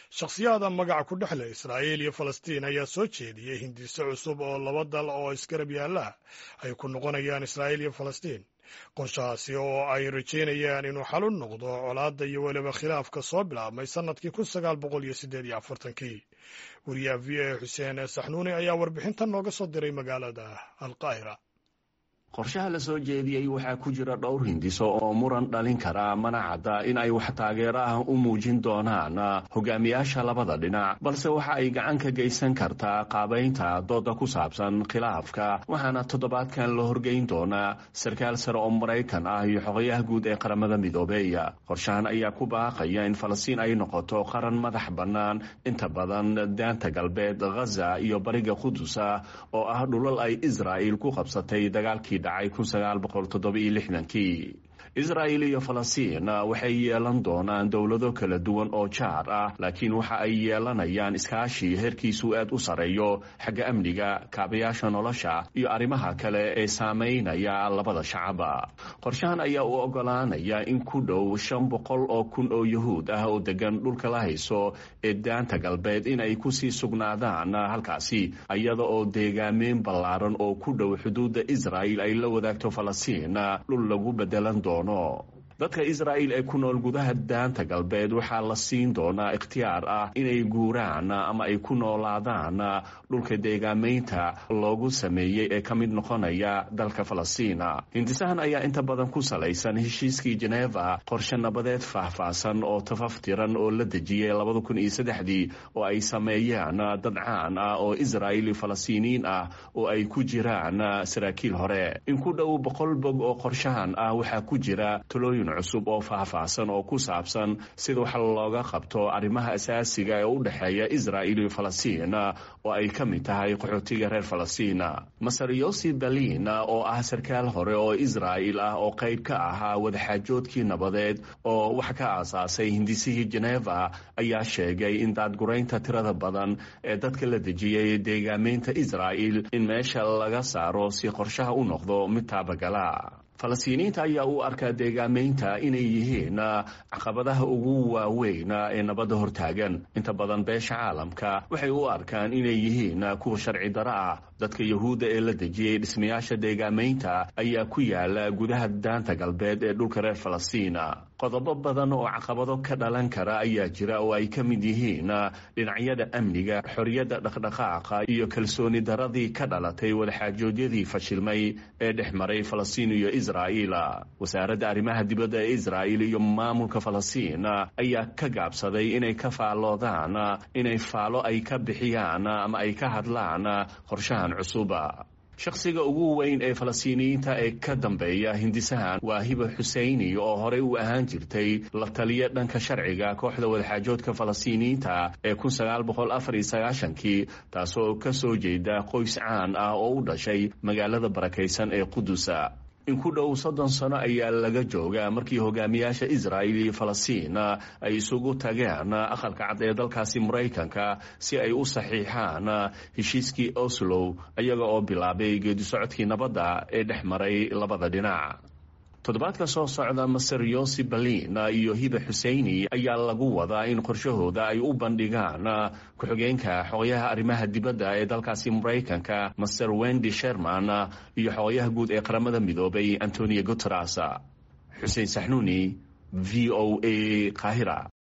shakhsiyaada magaca ku dhexle israa'iil iyo falastiin ayaa soo jeediyey hindiso cusub oo laba dal oo isgarab yaalla ay ku noqonayaan israa'iil iyo falastiin qorshahaasi oo ay rajaynayaan inuu xal u noqdo colaadda iyo weliba khilaafka soo bilaabmay sannadkii kun sagaal boqol iyo siddeed iyo afartankii wariyaha v a xuseen saxnuuni ayaa warbixintan nooga soo diray magaalada alqaahira qorshaha la soo jeediyey waxaa ku jira dhowr hindiso oo muran dhalin kara mana cadda in ay wax taageero ah u muujin doonaan hogaamiyaasha labada dhinac balse waxa ay gacan ka geysan kartaa qaabaynta dooda ku saabsan khilaafka waxaana toddobaadkan la horgeyn doonaa sarkaal sare oo maraykan ah iyo xogayaha guud ee qaramada midoobey qorshahan ayaa ku baaqaya in falastiin ay noqoto qaran madax bannaan inta badan daanta galbeed ghaza iyo bariga qudusa oo ah dhulal ay israa'il ku qabsatay dagaalkii kii israa'il iyo falastiin waxay yeelan doonaan dowlado kala duwan oo jaar ah laakiin waxa ay yeelanayaan iskaashi heerkiisu aad u sarreeyo xagga amniga kaabayaasha nolosha iyo arrimaha kale ee saamaynaya labada shacaba qorshahan ayaa u ogolaanaya in ku dhow shan boqol oo kun oo yuhuud ah oo degan dhulka la hayso ee daanta galbeed in ay kusii sugnaadaan halkaasi iyada oo deegaameyn ballaaran oo ku dhow xuduudda israa'il ay la wadaagto falastiin dhul lagu bedelan doono dadka israa'il ee ku nool gudaha daanta galbeed waxaa la siin doonaa ikhtiyaar ah inay guuraan ama ay ku noolaadaan dhulka deegaameynta loogu sameeyey ee ka mid noqonaya dalka falastiina hindisahan ayaa inta badan ku salaysan heshiiskii jeneva qorshe nabadeed faahfaahsan oo tafaftiran oo la dejiyey labada kun iyo saddexdii oo ay sameeyeen dad caan ah oo israa'il falastiiniyiin ah oo ay ku jiraan saraakiil hore in ku dhow boqol bog oo qorshahan ah waxaa ku jira talooyin cusub oo faahfaahsan oo ku saabsan sida wax looga qabto arrimaha asaasiga ee u dhexeeya israa'il iyo falastiin oo ay ka mid tahay qaxootiga reer falastiin masar yosi berlin oo ah sarkaal hore oo israa'il ah oo qayb ka ahaa wadaxaajoodkii nabadeed oo wax ka aasaasay hindisihii jeneva ayaa sheegay in daadguraynta tirada badan ee dadka la dejiyey deegaameynta israa'il in meesha laga saaro si qorshaha u noqdo mid taabagala falastiiniyiinta ayaa u arkaa deegaameynta inay yihiin caqabadaha ugu waaweyn ee nabadda hortaagan inta badan beesha caalamka waxay u arkaan inay yihiin kuwa sharci daro ah dadka yahuudda ee la dejiyey dhismayaasha deegaameynta ayaa ku yaala gudaha daanta galbeed ee dhulka reer falastiin qodobo badan oo caqabado ka dhalan kara ayaa jira oo ay ka mid yihiin dhinacyada amniga xorriyadda dhaqdhaqaaqa iyo kalsooni daradii ka dhalatay wadaxaajoodyadii fashilmay ee dhex maray falastiin iyo israa'il wasaaradda arrimaha dibadda ee israa'il iyo maamulka falastiin ayaa ka gaabsaday inay ka faalloodaan inay faalo ay ka bixiyaan ama ay ka hadlaan qorshahan cusuba shakhsiga ugu weyn ee falastiiniyiinta ee ka dambeeya hindisahan waa hiba xuseyni oo horey u ahaan jirtay la taliya dhanka sharciga kooxda wadaxaajoodka falastiiniyiinta ee kii taasoo ka soo jeeda qoys caan ah oo u dhashay magaalada barakaysan ee qudusa in ku dhow soddon sano ayaa laga joogaa markii hogaamiyaasha israa'il iyo falastiin ay isugu tageen aqalka cad ee dalkaasi maraykanka si ay u saxiixaan heshiiskii oslow iyaga oo bilaabay geedisocodkii nabadda ee dhex maray labada dhinac toddobaadka soo socda maser yosi berlin iyo hiba xuseyni ayaa lagu wadaa in qorshahooda ay u bandhigaan ku-xigeenka xogayaha arrimaha dibadda ee dalkaasi maraykanka master wendy sherman iyo xogayaha guud ee qaramada midoobay antonio guteres xuseen saxnuuni v o a qaahira